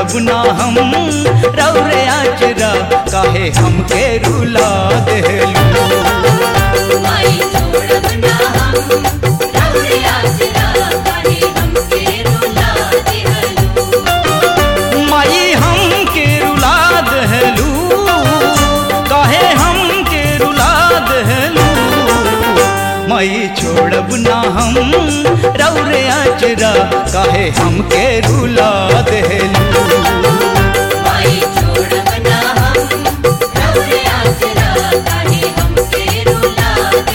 छोड़ब ना हम रौरे आचरा काहे हमके रुला देलू माई छोड़ब ना हम रौरे आसरा काहे हमके रुला दिहलू माई हमके रुला देलू काहे हमके रुला देलू माई छोड़ब ना हम रौरे आचरा काहे हमके रुला देलू माई छोड़ब ना हम रौरे आसरा काहे हमके रुला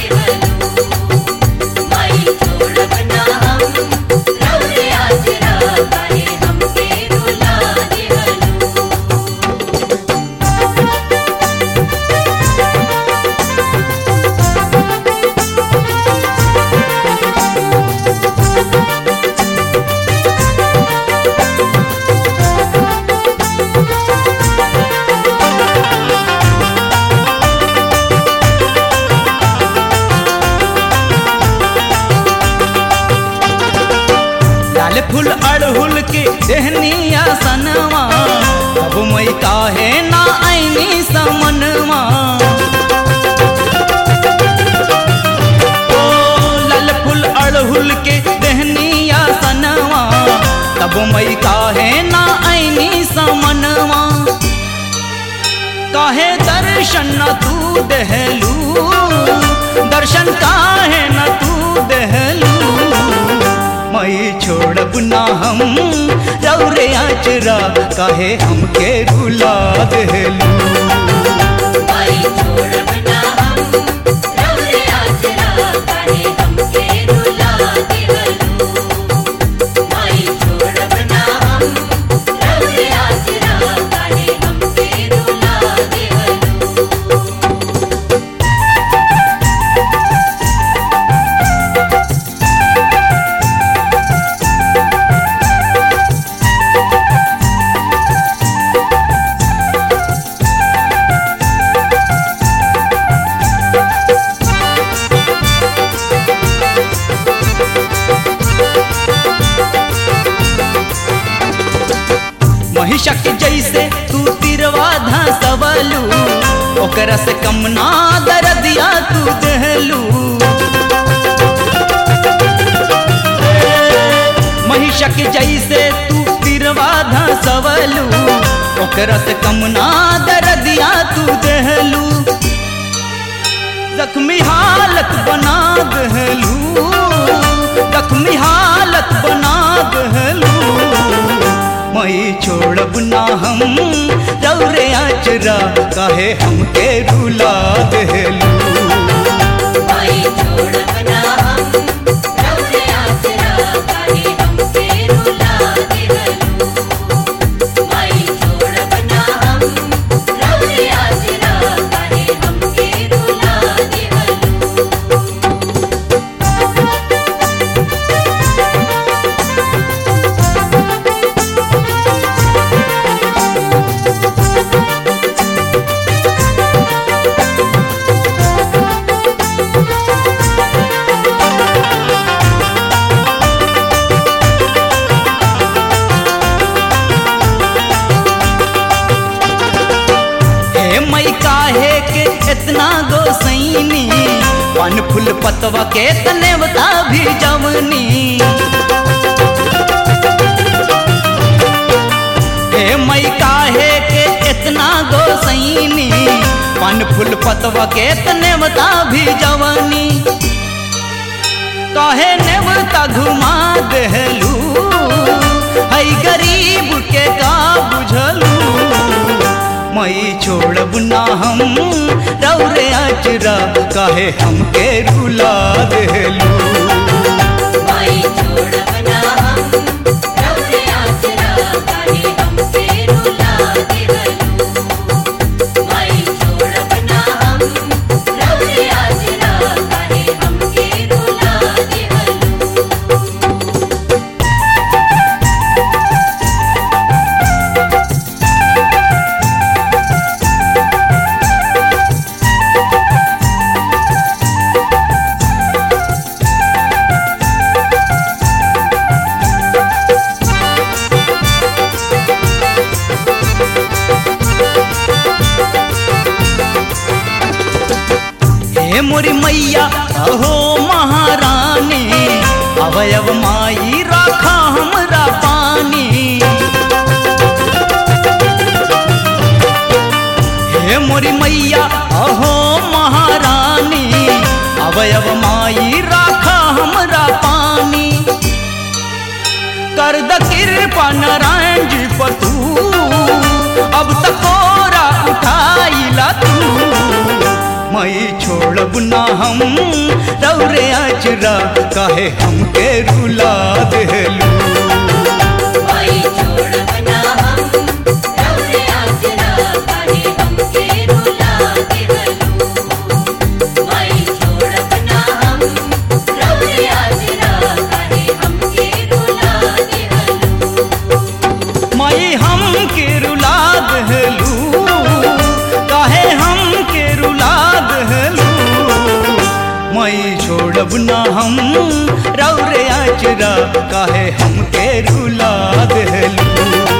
दिहलू माई छोड़ब ना हम रौरे आसरा काहे हमके रुला दिहलू लाल फूल अड़हुल के देहनिया सनवा अब मई काहे ना ऐनी समनवा ओ लाल फूल अड़हुल के देहनिया सनवा तब मई काहे ना ऐनी समनवा काहे दर्शन न तू देहलू दर्शन काहे न तू देहलू मई छोड़ब ना हम रौरे आचरा काहे हमके रुला देलू माई छोड़ब ना हम रौरे आसरा काहे हमके रुला दिहलू माई छोड़ब ना हम रौरे आसरा काहे हमके रुला दिहलू महिषक जैसे तू तिरवा धसवलू ओकरा से कम ना दरदिया तू देहलू महिषक जैसे तू तिरवा धसवलू ओकरा से कम ना दरदिया तू देहलू जख्मी हालत बना दहलू जख्मी हालत बना दहलू मई छोड़ब ना हम रौरे आचरा काहे हमके रुला दहलू माई छोड़ब ना हम रौरे आसरा काहे हमके रुला दिहलू माई छोड़ब ना हम रौरे आसरा काहे हमके रुला दिहलू हे मई काहे के इतना गोसैनी वन फूल पतवा के तने बता भी जवनी हे मई काहे के इतना गोसैनी वन फूल पतवा के तने बता भी जवनी काहे नेवता घुमा देहलू हई गरीब के का बुझलू मई छोड़ब ना हम रौरे आचरा काहे हमके रुला देलू माई छोड़ब ना हम रौरे आसरा काहे हमके रुला दिहलू माई छोड़ब ना हम रौरे आसरा काहे हमके रुला दिहलू हे मोरी मैया अहो महारानी अवयव माई राखा हमरा पानी हे मोरी मैया अहो महारानी अवयव माई राखा हमरा पानी कर द कृपा नारायण जी पर तू अब तक कोरा उठाइला तू मई छोड़ब ना हम रौरे अचरा काहे हमके रुला देलू माई छोड़ब ना हम रौरे आसरा काहे हमके रुला देहलू माई छोड़ब ना हम रौरे आसरा काहे हमके रुला देहलू मई हम के रुला दहलू काहे हम के रुला दहलू मई छोड़ब ना हम रौरे अचरा काहे हम के रुला दहलू